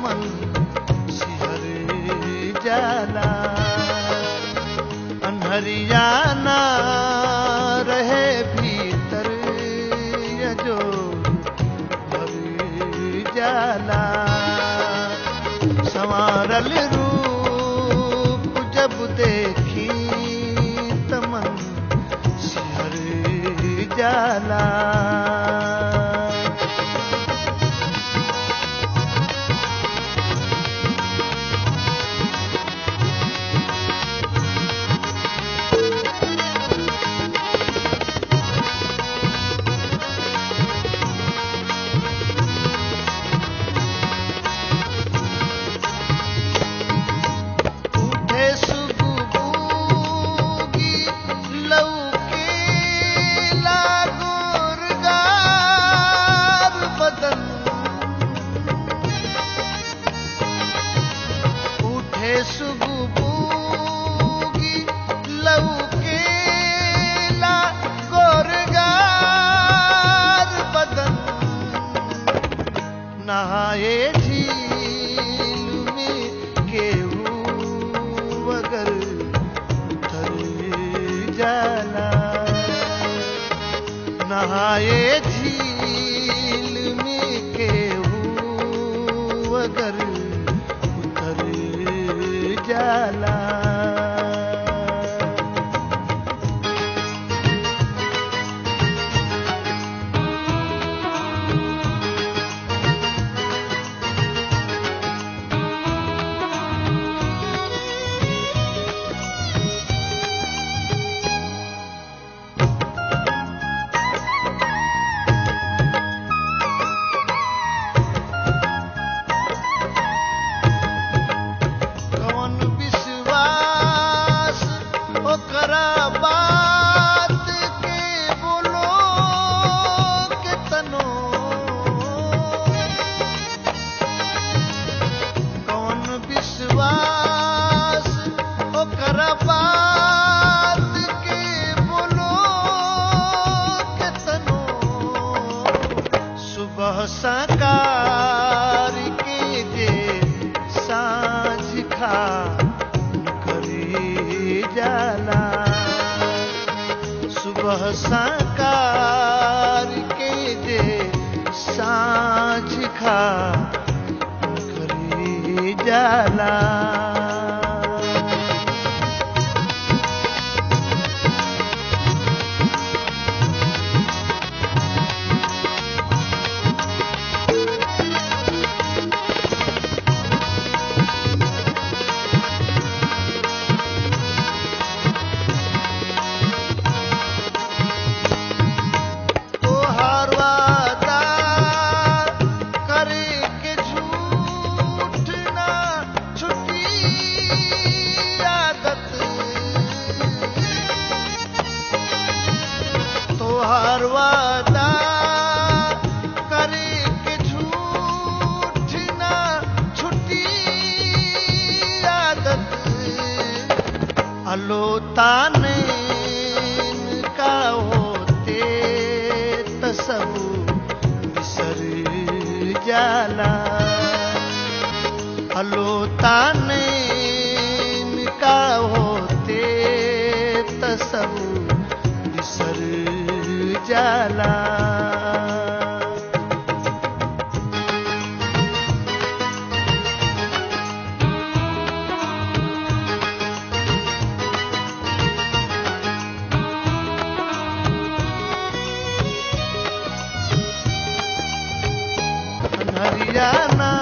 तमन सिहर जाला अनहरियाना रहे भीतर ये जो भर जाला संवारल रूप जब देखी तमन सिहर जाला उठे सुगुबूगी लौके लागोरगार बदन उठे सुगुबूगी लौके लागोरगार बदन नहाए झील में केहू अगर उतर जाला नहाए झील में केहू अगर उतर जाला कौन विश्वास ओकरा बात के बोलो के तनो कौन विश्वास ओकरा बात के बोलो के तनो सुबह सकार के जे साँझ खा करी जाला सुबह सकार के जे साँझ खा करी जाला तोहार वादा करे के झूठ ना छुटी आदत तोहार वादा करे के झूठ ना छुटी आदत अलोताने का होते तसब बिसर जाला अलोताने का होते तसब बिसर जाला हरियाणा